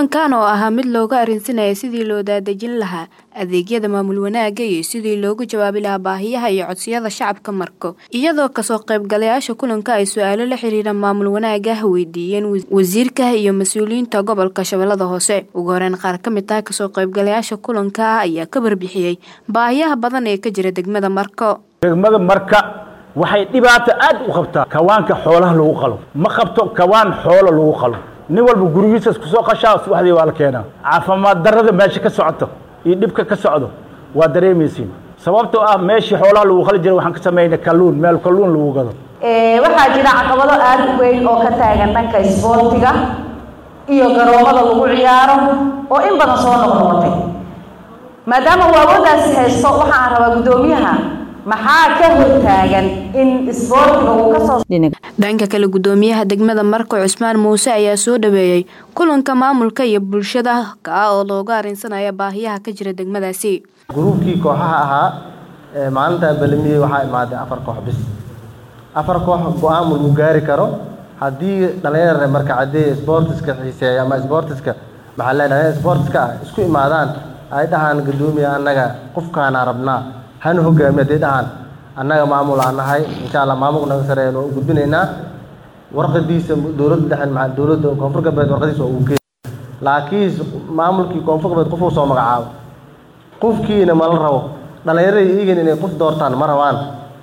kulankan oo ahaa mid looga arrinsanaya sidii loo daadejin lahaa adeegyada maamul wanaagga iyo sidii loogu jawaabi lahaa baahiyaha iyo codsiyada shacabka marko iyadoo kasoo qaybgalayaasha kulanka ay su-aalo la xiriira maamul wanaagah weydiiyeen wasiirka iyo mas-uuliyiinta gobolka shabeellada hoose ugu horeyn qaar ka mid ah kasoo qaybgalayaasha kulanka ah ayaa ka warbixiyey baahiyaha badan ee ka jira degmada marko degmada marka waxay dhibaato aad u qabtaa kawaanka xoolaha lagu qalo ma qabto kawaan xoolo lagu qalo nin walba gurigiisa isku soo qashaa subaxdii waa la keenaa caafimaad darrada meesha ka socoto iyo dhibka ka socdo waa dareemaysiin sababtoo ah meeshii xoolaha lagu qali jiray waxaan ka samaynay kalluun meel kalluun lagu gado waxaa jira caqabado aada u weyn oo ka taagan dhanka isboortiga iyo garoomada lagu ciyaaro oo in badan soo noqnoqotay maadaama uu awooddaasi haysto waxaan rabaa guddoomiyaha maxaa ka hortaagan in isboortiga uu kasoo dhanka kale guddoomiyaha degmada marko cusmaan muuse ayaa soo dhaweeyey kulanka maamulka iyo bulshada kaa oo looga arrinsanaya baahiyaha ka jira degmadaasi gruubkii kooxaha ahaa ee maalintaa balamiyey waxaa imaaday afar koox bis afar koox go-aan lagu gaari karo haddii dhalinyar marka caddee sboortiska xiiseeya ama sboortiska maxaa leedahay sboortiska ah isku imaadaan ay dhahaan guddoomiya annaga qofkaana rabnaa hana hogaamiya hadday dhahaan annaga maamul aan nahay insha allah maamulka naga sareeyan oo u gudbinaynaa warqadiisa dowladda dhexen maa dowladda koonfur galbeed warqadiisa oo uu geey laakiin maamulkii koonfur galbeed qofuu soo magacaabo qofkiina ma la rabo dhallinyarada iigan inay qof doortaan ma rabaan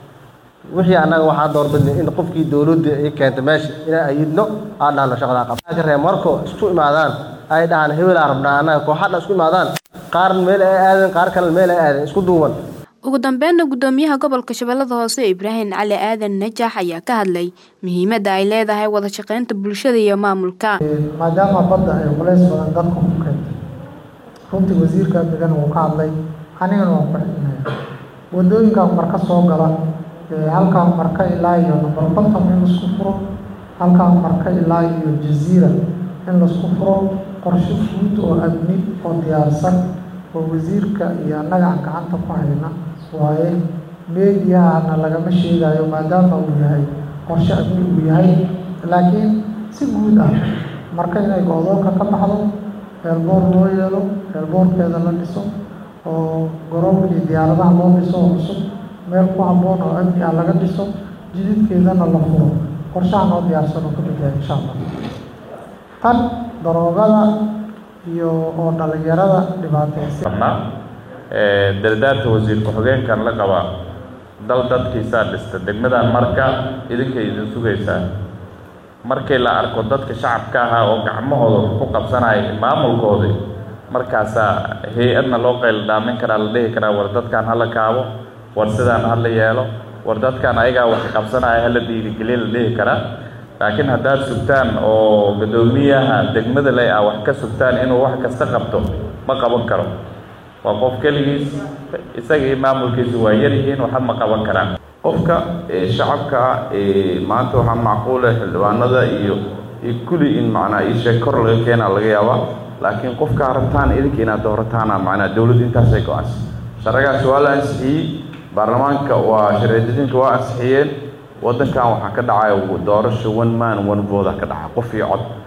wixii annaga waxaa doorbidnay in qofkii dowladda ay keentay meesha inaan ayidno aan dhahno shaqadaa qaba ka reeb marko isku imaadaan ay dhahaan hebelaa rabnaa annaga kooxadha isku imaadaan qaar meel ay aadeen qaar kale meel ay aadeen isku duuban ugu dambeynna guddoomiyaha gobolka shabeellada hoose ibraahim cali aadan najax ayaa ka hadlay muhiimadda ay leedahay wada shaqeynta bulshada iyo maamulka maadaama badda ay culays badan dadka ku keentay runtii wasiirka degan wuu ka hadlay anigana waan ku xidhinaya wadooyinkan marka soo gala halkaan marka ilaa iyo number konton in laisku furo halkaan marka ilaa iyo jaziira in laisku furo qorshe guud oo amni oo diyaarsan oo wasiirka iyo annaga aan gacanta ku hayna waaye meediyahana lagama sheegayo maadaama uu yahay qorshe amni uu yahay laakiin si guud ah marka inay go-doonka ka baxdo eelboor loo yeelo eelboorkeeda la dhiso oo garoonkii diyaaradaha loo dhiso oo cusub meel ku habboon oo amni ah laga dhiso jididkeedana la furo qorshaha noo diyaarsan oo ka mid yahay insha allah tan daroogada iyo oo dhalinyarada dhibaataysan dardaarka wasiir ku-xigeenkan la qaba dal dadkiisaa dhista degmadan marka idinkay idin sugaysaa markii la arko dadka shacabka ahaa oo gacmahooda ku qabsanaya maamulkoodii markaasaa hay-adna loo qayldhaamin karaa la dhihi karaa war dadkan hala kaabo war sidaan hala yeelo war dadkan ayagaa wax qabsanaya hala dhiirigeliya la dhihi karaa laakiin haddaad sugtaan oo guddoomiyaha degmada ley ah wax ka sugtaan inuu wax kasta qabto ma qaban karo waa qof keligiis isagii maamulkiisu waa yaryihiin waxa ma qaban karaan qofka shacabka maanta waxaa macquula xildhibaanada iyo iyo kulli in macnaa isheeg kor laga keenaa laga yaabaa laakiin qofkaa rabtaan idinka inaad doorataana macnaa dowladda intaasay go-aansa sharcigaasi waa la ansixiyey baarlamaanka waa sharci-dejinka waa ansixiyeen waddankan waxaa ka dhacaya doorasho one man one voda ka dhaca qof iyo cod